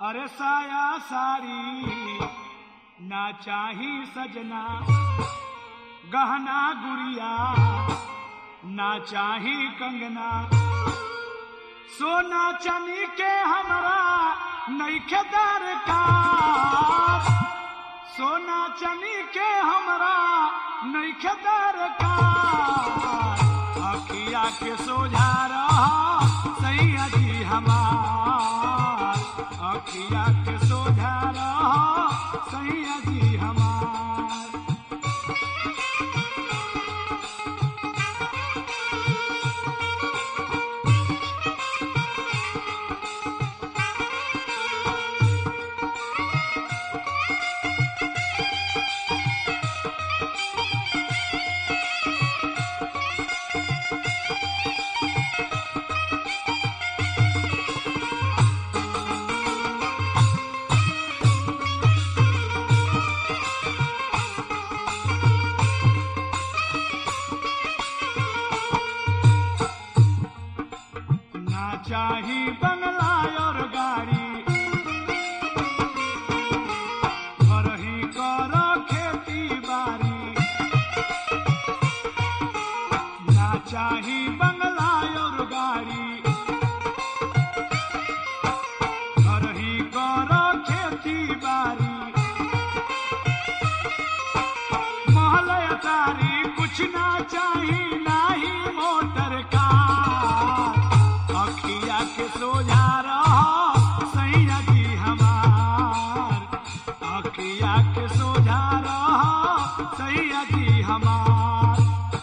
अरे साया सारी ना चाही सजना गहना गुड़िया ना चाही कंगना सोना चनी के हमरा नईखे दरकार सोना चनी के हमरा नईखे दरकार अखिया के सोझा रहा सैया जी हमार अखिया के सोझा रहा सैया जी हमार ना चाही बंगला और गाड़ी घर ही करो खेती बाड़ी ना चाही बंगला और गाड़ी घर ही करो खेती बाड़ी महल तारी कुछ ना चाही नाही मोटर कार अखिया के सोझा रहो सैया जी हमार अखिया के सोझा रहो सैया जी हमार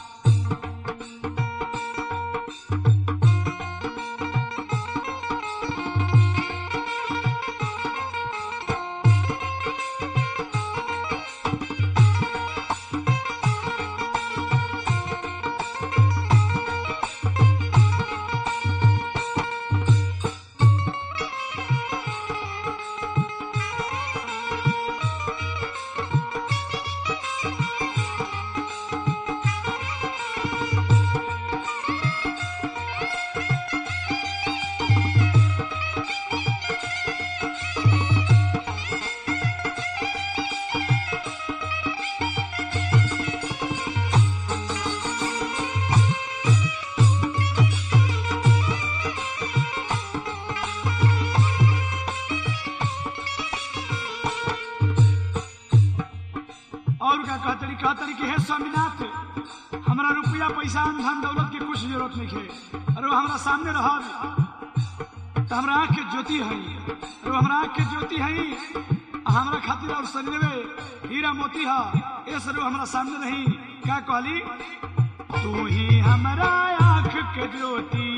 और का कहतरी कहतरी कि हे स्वामीनाथ हमरा रुपया पैसा धन दौलत के कुछ जरूरत नहीं है अरे वो हमरा सामने रहब तो हमरा आँख के ज्योति है अरे वो हमरा आँख के ज्योति है हमरा खातिर और शरीर में हीरा मोती है ये सर हमरा सामने रही क्या कहली तू ही हमरा आँख के ज्योति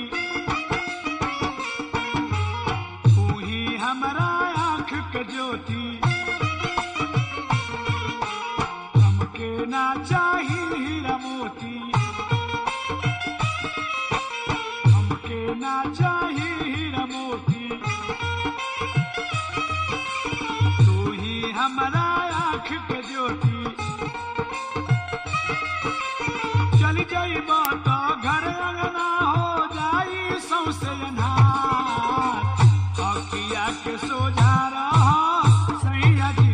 तू ही हमरा आँख के ज्योति हमके ना चाही हीरा मोती हमके ना चाही हीरा मोती तू ही हमारा आँख के ज्योति चल जाइब तो घर अंगना हो जाई सौसे अन्हार अखिया के सोझा रहा सैया जी